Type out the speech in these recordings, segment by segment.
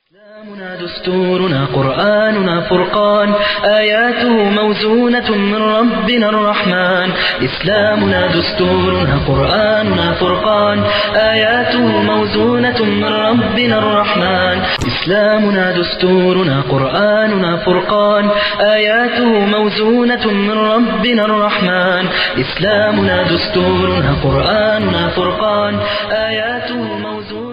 إسلامنا دستورنا قرآننا فرقان آياته موزونة من ربنا الرحمن إسلامنا دستورنا قرآننا فرقان آياته موزونة من ربنا الرحمن إسلامنا دستورنا قرآننا فرقان آياته موزونة من ربنا الرحمن إسلامنا دستورنا قرآننا فرقان آياته موزونة من ربنا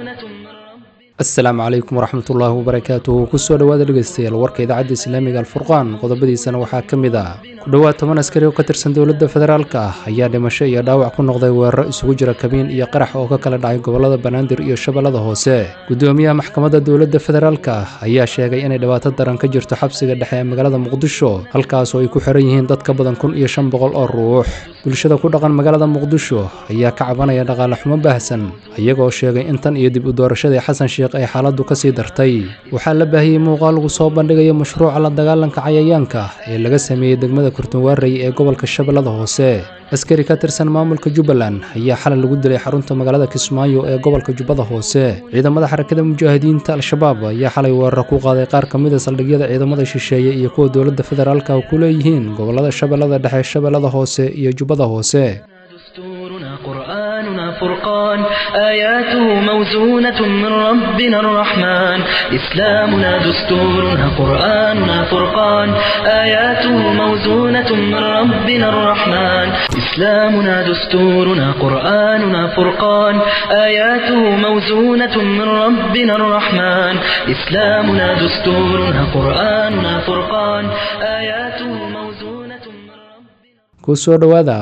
asalaamu calaykum waraxmatullaahi wabarakaatuhu kusoo dhowaada dhegeystayaal warka idaacadda islaamiga alfurqaan qodobadiisana waxaa ka mid ah ku dhowaad toban askari oo ka tirsan dowladda federaalka ah ayaa dhimasho iyo dhaawac ku noqday weeraro isugu jira kabiin iyo qarax oo ka kala dhacay gobolada banaadir iyo shabeellada hoose gudoomiyaha maxkamadda dowladda federaalka ah ayaa sheegay inay dhibaato daran ka jirto xabsiga dhexe ee magaalada muqdisho halkaas oo ay ku xiran yihiin dad ka badan kun iyo shan boqol oo ruux bulshada ku dhaqan magaalada muqdisho ayaa ka cabanaya dhaqaale xumo baahsan iyagoo sheegay in tan iyo dib u doorashadii xasan sheekh ay xaaladdu ka sii dartay waxaa la baahiyey muuqaal lagu soo bandhigayo mashruuca la dagaalanka cayayaanka ee laga sameeyey degmada kurtunwaarey ee gobolka shabeellada hoose askari ka tirsan maamulka jubbaland ayaa xalay lagu dilay xarunta magaalada kismaayo ee gobolka jubbada hoose ciidamada xarakada mujaahidiinta al-shabaab ayaa xalay weeraro ku qaaday qaar ka mid a saldhigyada ciidamada shisheeye iyo kuwa dowladda federaalka ku leeyihiin gobolada shabeellada dhexe shabeellada hoose iyo jubbada hoose دستورنا قرآننا فرقان آياته موزونة من ربنا الرحمن إسلامنا دستورنا قرآننا فرقان آياته موزونة من ربنا الرحمن إسلامنا دستورنا قرآننا فرقان آياته موزونة من ربنا الرحمن إسلامنا دستورنا قرآننا فرقان آياته موزونة من ربنا kusoo dhowaada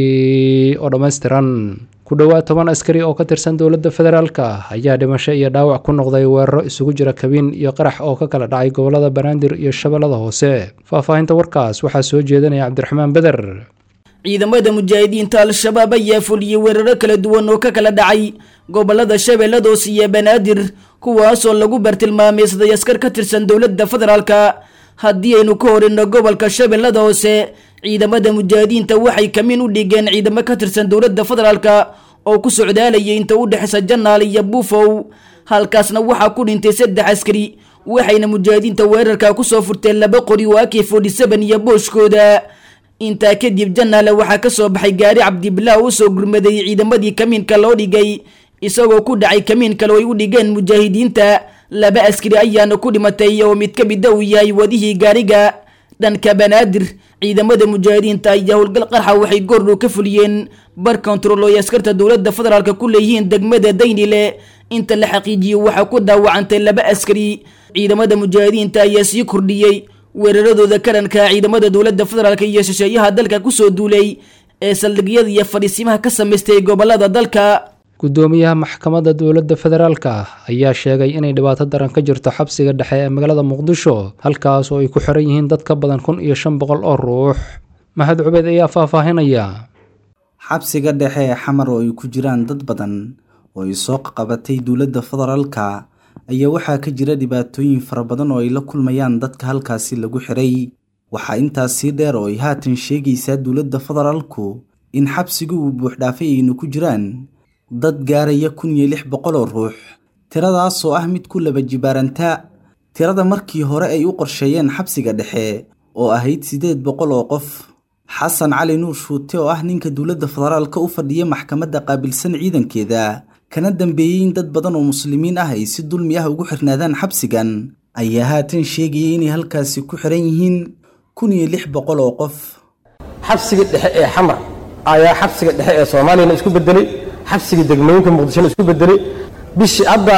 warkii oo dhammaystiran ku dhowaad toban askari oo ka tirsan dowladda federaalka ah ayaa dhimasho iyo dhaawac ku noqday weeraro isugu jira kabiin iyo qarax oo ka kala dhacay gobolada banaadir iyo shabeellada hoose faahfaahinta warkaas waxaa soo jeedinaya cabdiraxmaan beder ciidamada mujaahidiinta al-shabaab ayaa fuliyey weeraro kala duwan oo ka kala dhacay gobolada shabeellada hoose iyo banaadir kuwaasoo lagu bartilmaameysaday askar ka tirsan dowladda federaalka haddii aynu ka horino gobolka shabeellada hoose ciidamada mujaahidiinta waxay kamiin u dhigeen ciidamo ka tirsan dowladda federaalka oo ku socdaalayay inta u dhexeysa janaal iyo buufow halkaasna waxaa ku dhintay saddex askari waxayna mujaahidiinta weerarka kusoo furteen laba qori oo ak forty seven iyo booshkooda intaa kadib janaale waxaa kasoo baxay gaari cabdibilaah usoo gurmaday ciidamadii kamiinka loo dhigay isagoo ku dhacay kamiin kale oo ay u dhigeen mujaahidiinta laba askari ayaana ku dhimatay oo mid ka mida uu yahay wadihii gaariga dhanka banaadir ciidamada mujaahidiinta ayaa howlgal qarxa waxay goordhow ka fuliyeen bar kontarool oo ay askarta dowladda federaalk ku leeyihiin degmada daynile inta la xaqiijiyo waxaa ku dhaawacantay laba askari ciidamada mujaahidiinta ayaa sii kordhiyey weeraradooda ka dhanka ciidamada dowladda federaalk iyo shisheeyaha dalka kusoo duulay ee saldhigyada iyo fadhiisimaha ka samaystay gobolada dalka gudoomiyaha maxkamadda dowladda federaalka ah ayaa sheegay inay dhibaato daran ka jirto xabsiga dhexe ee magaalada muqdisho halkaas oo ay ku xiran yihiin dad ka badan kun iyo shan boqol oo ruux maxad cubeyd ayaa faahfaahinaya xabsiga dhexe ee xamar oo ay ku jiraan dad badan oo ay soo qabatay dowladda federaalka ayaa waxaa ka jira dhibaatooyin fara badan oo ay la kulmayaan dadka halkaasi lagu xiray waxaa intaas sii dheer oo ay haatan sheegaysaa dowladda federaalku in xabsigu uu buuxdhaafay aynu ku jiraan dad gaaraya kun iyo lix boqol oo ruux tiradaasoo ah mid ku laba jibaaranta tirada markii hore ay u qorsheeyeen xabsiga dhexe oo ahayd siddeed boqol oo qof xasan cali nuur shuute oo ah ninka dowladda federaalka u fadhiya maxkamadda qaabilsan ciidankeeda kana dambeeyey in dad badan oo muslimiin ah ay si dulmi ah ugu xirnaadaan xabsigan ayaa haatan sheegayay inay halkaasi ku xiran yihiin kun iyo lix boqol oo qof xabsiga dhexe ee xamar ayaa xabsiga dhexe ee soomaaliyana isku bedelay xabsiga degmooyinka muqdishona isku bedelay bishii hadda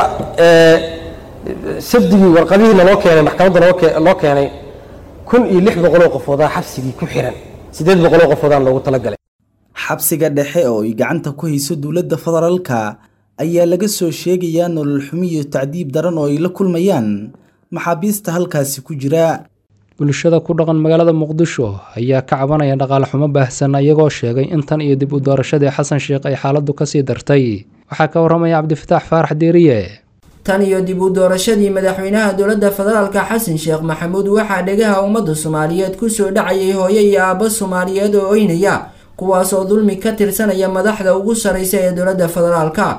sabdigii warqadihiina loo keenay maxkamadda loo keenay kun iyo lix boqoloo qofoodaa xabsigii ku xiran siddeed boqoloo qofoodaan loogu talagalay xabsiga dhexe oo ay gacanta ku hayso dowladda federaalka ayaa laga soo sheegayaa nolol xumi iyo tacdiib daran oo ay la kulmayaan maxaabiista halkaasi ku jira bulshada ku dhaqan magaalada muqdisho ayaa ka cabanaya dhaqaale xumo baahsan iyagoo sheegay in tan iyo dib u doorashadii xasan sheekh ay xaaladdu kasii dartay waxaa ka warramaya cabdifataax faarax deeriye tan iyo dib u doorashadii madaxweynaha dowladda federaalka xasan sheekh maxamuud waxaa dhegaha ummadda soomaaliyeed kusoo dhacayay hooyo iyo aabbo soomaaliyeed oo oynaya kuwaasoo dulmi ka tirsanaya madaxda ugu sarraysa ee dowladda federaalka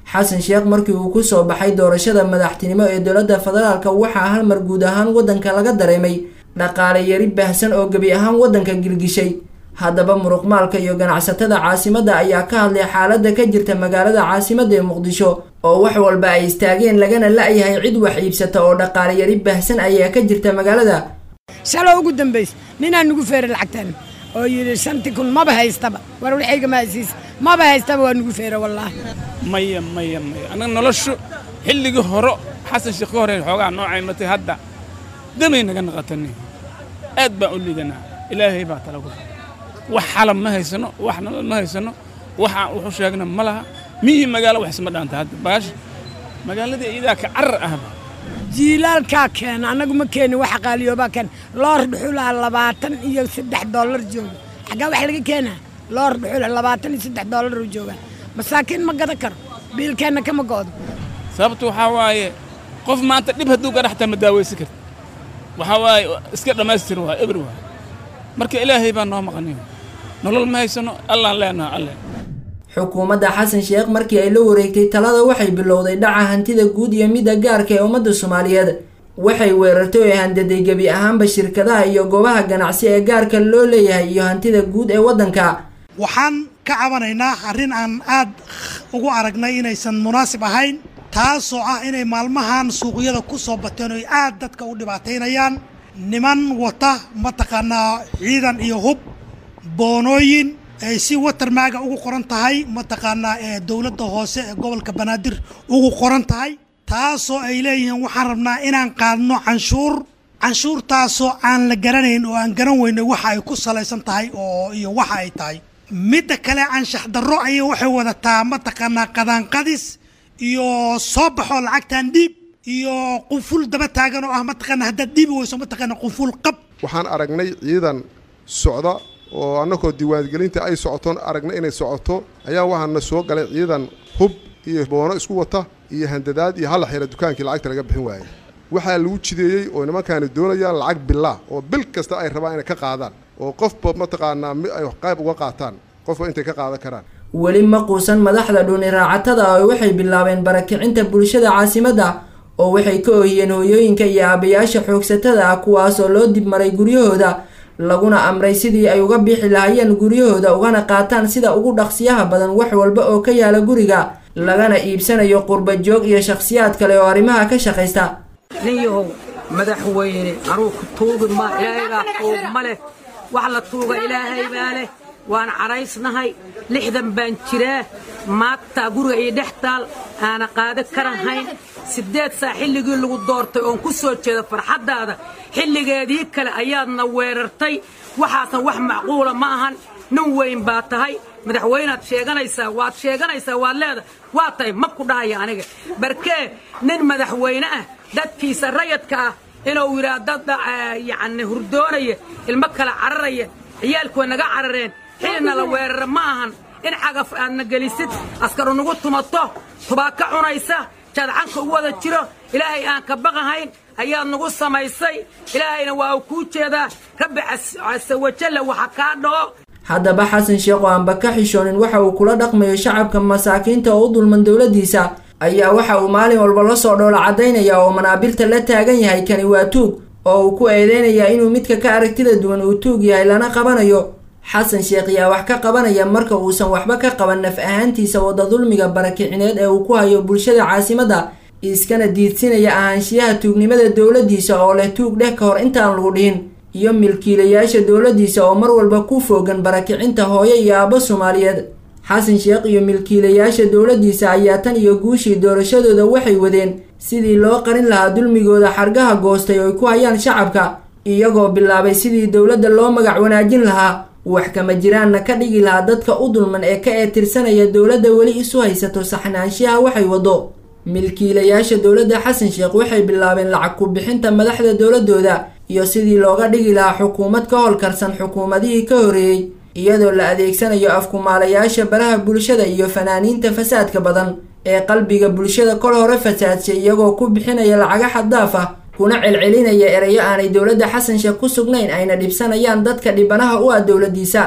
xasan sheekh markii uu kusoo baxay doorashada madaxtinimo ee dowladda federaalka waxaa hal mar guud ahaan waddanka laga dareemay dhaqaale yari baahsan oo gebi ahaan waddanka gilgishay haddaba muruqmaalka iyo ganacsatada caasimadda ayaa ka hadlay xaaladda ka jirta magaalada caasimadda ee muqdisho oo wax walba ay istaageen lagana la-yahay cid wax iibsata oo dhaqaale yari baahsan ayaa ka jirta magaalada shalo ugu dambays ninaa nugu feeray lacagtan oo yidhi shanti kun maba haystaba war waxayga mahasiis maba haystaba waa nugu feera wallaahi maya maya maya annaga noloshu xilligii horo xasan sheekh ka hore xoogaa noocay matay hadda damay naga naqatani aad baan u liidanaa ilaahay baa tala ku wax xalab ma haysano wax nolol ma haysano waxaan wuxu sheegna ma laha miyii magaalo wax isma dhaanta hadda baasha magaaladii iyadaa ka carar ahba jiilaalkaa keena annagu ma keenin waxa qaaliyoobaa keena loor dhuxulaa labaatan iyo saddex dollar jooga xaggaa wax laga keenaa loor dhuxula labaatan iyo saddex dollar uu joogaa masaakiin ma gadan karo biilkeenna kama go'do sababtu waxaa waaye qof maanta dhib hadduu gadha xataa ma daawaysan karti waxaa waaye iska dhammaystiran waa eber waa marka ilaahay baa noo maqaniyo nolol ma haysano allaan leenaha alle xukuumadda xasan sheekh markii ay la wareegtay talada waxay bilowday dhaca hantida guud iyo midda gaarka ee ummadda soomaaliyeed waxay weerartay oo handaday gebi ahaanba shirkadaha iyo goobaha ganacsi ee gaarka loo leeyahay iyo hantida guud ee waddanka waxaan ka cabanaynaa arrin aan aad ugu aragnay inaysan munaasib ahayn taasoo ah inay maalmahan suuqyada ku soo bateen oy aad dadka u dhibaataynayaan niman wata mataqaanaa ciidan iyo hub boonooyin ay si watermaaga ugu qoran tahay mataqaanaa ee dowladda hoose ee gobolka banaadir ugu qoran tahay taasoo ay leeyihiin waxaan rabnaa inaan qaadno canshuur canshuurtaasoo aan la garanayn oo aan garan weynay waxa ay ku salaysan tahay oo iyo waxa ay tahay midda kale anshax darro ayay waxay wadataa mataqaanaa qadaanqadis iyo soo baxoo lacagtan dhiib iyo qunful daba taagan oo ah mataqaana haddaad dhiibi weyso mataqaana qunful qab waxaan aragnay ciidan socda oo annagoo diiwaangelinta ay socotoon aragnay inay socoto ayaa waxaana soo galay ciidan hub iyo boono isku wata iyo handadaad iyo halla xira dukaankii lacagta laga bixin waayey waxaa lagu jideeyey oo nimankaani doonayaan lacag billah oo bil kasta ay rabaan inay ka qaadaan oo qofba mataqaanaa mi ay qayb uga qaataan qofba intay ka qaadan karaan weli ma quusan madaxda dhuni raacatada oo waxay bilaabeen barakicinta bulshada caasimadda oo waxay ka oohiyeen hooyooyinka iyo aabayaasha xoogsatada ah kuwaasoo loo dibmaray guryahooda laguna amray sidii ay uga bixi lahayeen guryahooda ugana qaataan sida ugu dhaqsiyaha badan wax walba oo ka yaala guriga lagana iibsanayo qurba joog iyo shakhsiyaad kale oo arrimaha ka shaqaysta nin yahow madaxweyne anuu ku tuugi ma ilaahaybaa tuug ma leh wax la tuuga ilaahay baa leh waan cadhaysnahay lixdan baan jiraa maagtaa guriga iyo dhex taal aana qaado karahayn siddeed saa xilligii lagu doortay oon ku soo jeeda farxaddaada xilligeedii kale ayaadna weerartay waxaasan wax macquula ma ahan nin weyn baa tahay madaxweynaad sheeganaysaa waad sheeganaysaa waad leedahay waa tahay ma ku dhahaya aniga barkee nin madaxweyne ah dadkiisa rayadka ah inuu yidhaa dad yacni hurdoonaya ilmo kale cararaya ciyaalkuwa naga carareen xilina la weerara ma ahan in cagaf aadna gelisid askaru nagu tumato tubaaka cunaysa jadcanka u wada jiro ilaahay aan ka baqahayn ayaad nagu samaysay ilaahayna waa uu kuu jeedaa rabbi casawajalla waxa kaa dhaco haddaba xasan sheekh oo aanba ka xishoonin waxa uu kula dhaqmayo shacabka masaakiinta oo u dulman dowladdiisa ayaa waxa uu maalin walba la soo dhoola caddaynaya oo manaabirta la taagan yahay kani waa tuug oo uu ku eedeynayaa inuu midka ka aragtida duwan uu tuug yahay lana qabanayo xasan sheekh yaa wax ka qabanaya marka uusan waxba ka qaban naf ahaantiisa wadda dulmiga barakicineed ee uu ku hayo bulshada caasimadda iskana diidsinaya ahaanshiyaha tuugnimada dowladdiisa oo leh tuug dheh ka hor intaan lagu dhihin iyo milkiilayaasha dowladdiisa oo mar walba ku foogan barakicinta hooyo iyo aabbo soomaaliyeed xasan sheekh iyo milkiilayaasha dowladdiisa ayaa tan iyo guushii doorashadooda waxay wadeen sidii loo qarin lahaa dulmigooda xargaha goostay oo ay ku hayaan shacabka iyagoo bilaabay sidii dowladda loo magac wanaajin lahaa wax kama jiraanna ka dhigi lahaa dadka u dulman ee ka eetirsanaya dowladda weli isu haysato saxnaanshiyaha waxay waddo milkiilayaasha dowladda xasan sheekh waxay bilaabeen lacag ku bixinta madaxda dowladooda iyo sidii looga dhigi lahaa xukuumad ka howlkarsan xukuumadihii ka horreeyey iyadoo la adeegsanayo afkumaalayaasha baraha bulshada iyo fanaaniinta fasaadka badan ee qalbiga bulshada kol hore fasaadshay iyagoo ku bixinaya lacaga xaddaaf ah kuna celcelinaya erayo aanay dowladda xasan sheekh ku sugnayn ayna dhibsanayaan dadka dhibanaha u ah dowladdiisa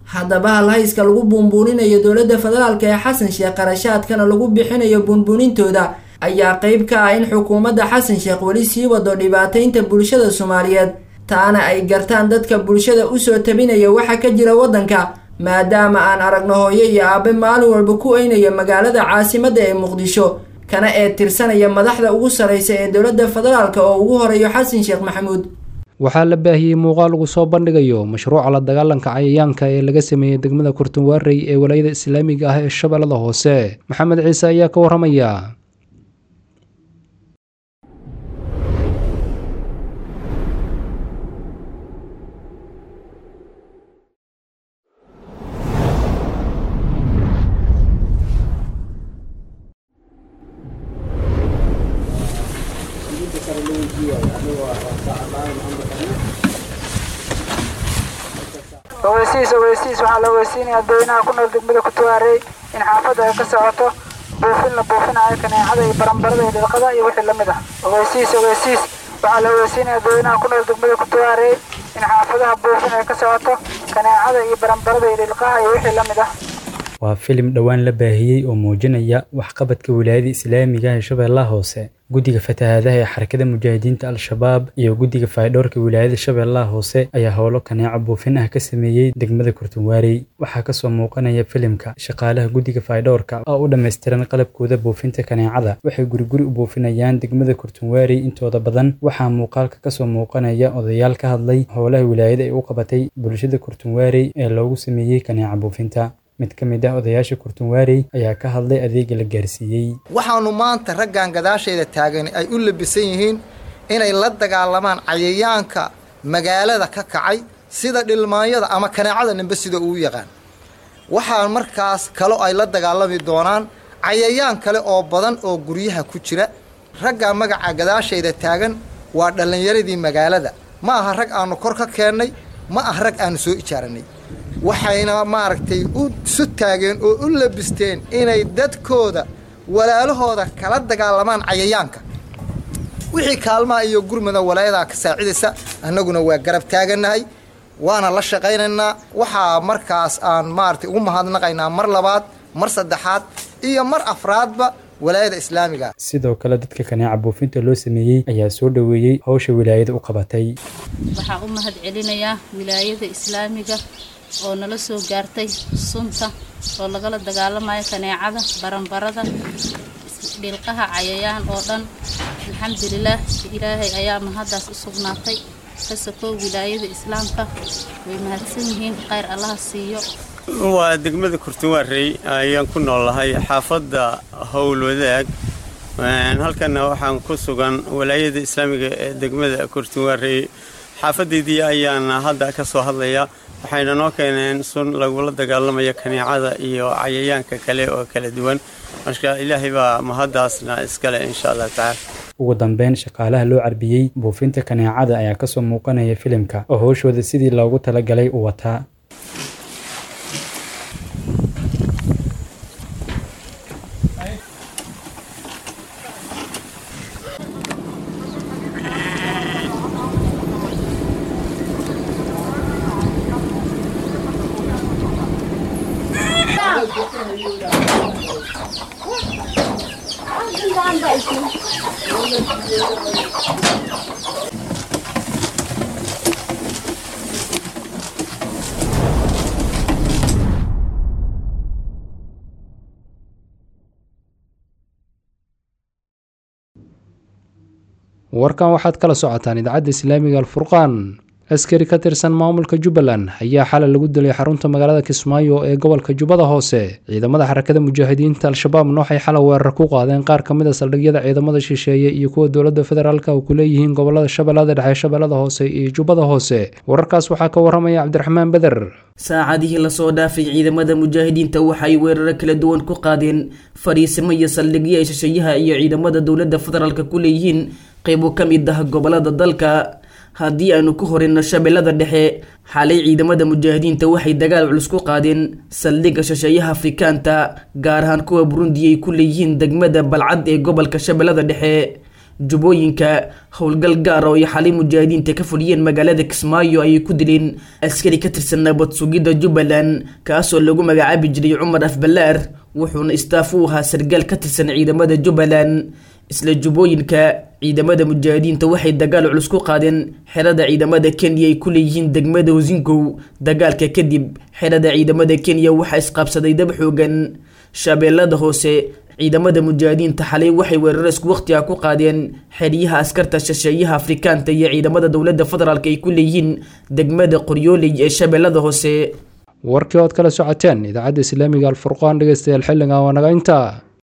haddaba halhayska lagu buunbuuninayo dowladda federaalk ee xasan sheekh qarashaadkana lagu bixinayo buunbuunintooda ayaa qeyb ka ah in xukuumadda xasan sheekh weli sii wado dhibaataynta bulshada soomaaliyeed taana ay gartaan dadka bulshada usoo tabinaya waxa ka jira waddanka maadaama aan aragno hooyo iyo aabe maalin walba ku eynaya magaalada caasimadda ee muqdisho kana ee tirsanaya madaxda ugu sarreysa ee dowladda federaalk oo ugu horeeyo xasan sheekh maxamuud waxaa la baahiyey muuqaal lagu soo bandhigayo mashruuca la dagaalanka cayayaanka ee laga sameeyey degmada kurtunwaarey ee walaayada islaamiga ah ee shabeellada hoose maxamed ciise ayaa ka warramaya ogeysiis ogeysiis waxaa la ogeysiinaya dadweynaha ku nool degmada kutuwaarey in xaafadda ay ka socoto buufin la buufinayo kaneecada iyo barambarada iyo dhilqada iyo wixii lamid ah ogeysiis ogeysiis waxaa la ogeysiinaya dadweynaha ku nool degmada kutuwaarey in xaafadaha buufin ay ka socoto kaneecada iyo barambarada iyo dhilqaha iyo wixii lamid ah waa filim dhowaan la baahiyey oo muujinaya waxqabadka wilaayada islaamiga ee shabeellaha hoose guddiga fatahaadaha ee xarakada mujaahidiinta al-shabaab iyo guddiga faydhoorka wilaayada shabeellaha hoose ayaa howlo kaneeco buufin ah ka sameeyey degmada kurtunwaarey waxaa kasoo muuqanaya filimka shaqaalaha guddiga faydhoorka oo u dhammaystiran qalabkooda buufinta kaneecada waxay guriguri u buufinayaan degmada kurtunwaarey intooda badan waxaa muuqaalka kasoo muuqanaya odayaal ka hadlay howlaha wilaayada ay u qabatay bulshada kurtunwaarey ee loogu sameeyey kaneeca buufinta mid ka mid ah odayaasha kurtunwaarey ayaa ka hadlay adeega la gaarsiiyey waxaannu maanta raggan gadaashayda taagan ay u labisan yihiin inay la dagaalamaan cayayaanka magaalada ka kacay sida dhilmaanyada ama kaneecada nimbe sida uu yaqaan waxaa markaas kalo ay la dagaalami doonaan cayayaan kale oo badan oo guryaha ku jira raggaa magaca gadaashayda taagan waa dhallinyaradii magaalada ma aha rag aannu kor ka keennay ma aha rag aannu soo ijaaranay waxayna maaragtay u isu taageen oo u labisteen inay dadkooda walaalahooda kala dagaalamaan cayayaanka wixii kaalmaha iyo gurmada walaayadaa ka saacidaysa annaguna waa garab taagannahay waana la shaqaynaynaa waxaa markaas aan maaragtay ugu mahadnaqaynaa mar labaad mar saddexaad iyo mar afraadba walaayada islaamiga sidoo kale dadka kaneeca buufinta loo sameeyey ayaa soo dhoweeyey howsha wilaayada u qabatay waxaan u mahad celinayaa wilaayada islaamiga oo nala soo gaartay sunta oo lagala dagaalamayo kaneecada baranbarada dhilqaha cayayaan oo dhan alxamdulilaah ilaahay ayaa mahaddaas u sugnaatay ka sokow wilaayada islaamka way mahadsan yihiin khayr allaha siiyo waa degmada kurtunwaarey ayaan ku noolahay xaafadda howl wadaag halkana waxaan ku sugan walaayada islaamiga ee degmada kurtunwaarey xaafadaydii ayaan hadda ka soo hadlaya waxayna noo keeneen sun lagula dagaalamayo kaneecada iyo cayayaanka kale oo kala duwan marka ilaahay baa mahaddaasna iskale insha allah tacaala ugu dambeyn shaqaalaha loo carbiyey buufinta kaneecada ayaa kasoo muuqanaya filimka oo howshooda sidii loogu talagalay u wataa warkan waxaad kala socotaan idaacadda islaamiga alfurqaan askari ka tirsan maamulka jubbaland ayaa xalay lagu dilay xarunta magaalada kismaayo ee gobolka jubbada hoose ciidamada xarakada mujaahidiinta al-shabaabna waxay xalay weerar ku qaadeen qaar ka mid a saldhigyada ciidamada shisheeye iyo kuwa dowladda federaalka oo ku leeyihiin gobolada shabeellada dhexe shabeellada hoose iyo jubbada hoose wararkaas waxaa ka waramaya cabdiraxmaan beder saacadihii lasoo dhaafay ciidamada mujaahidiinta waxay weeraro kala duwan ku qaadeen fadhiisimo iyo saldhigyo ay shisheeyaha iyo ciidamada dowladda federaalka ku leeyihiin qaybo ka mid ah gobolada dalka haddii aanu ku horeyno shabeellada dhexe xalay ciidamada mujaahidiinta waxay dagaal culus ku qaadeen saldhigga shisheeyaha afrikaanta gaar ahaan kuwa burundi ay ku leeyihiin degmada balcad ee gobolka shabeellada dhexe jubbooyinka howlgal gaar oo ay xalay mujaahidiinta ka fuliyeen magaalada kismaayo ayay ku dileen askari ka tirsan nabad sugidda jubbaland kaasoo lagu magacaabi jiray cumar afbalaar wuxuuna istaaf u ahaa sargaal ka tirsan ciidamada jubbaland isla jubbooyinka ciidamada mujaahidiinta waxay dagaal culus ku qaadeen xerada ciidamada kenya ay ku leeyihiin degmada hosingow dagaalka kadib xerada ciidamada kenya waxaa isqaabsaday dab xoogan shabeellada hoose ciidamada mujaahidiinta xalay waxay weerar isku waqtiga ku qaadeen xeryaha askarta shisheeyaha afrikaanta iyo ciidamada dowladda federaalk ay ku leeyihiin degmada qoryooley ee shabeellada hoose warkii ood kala socoteen idaacadda islaamiga alfurqaan dhegeystayaal xilligan waa naga intaa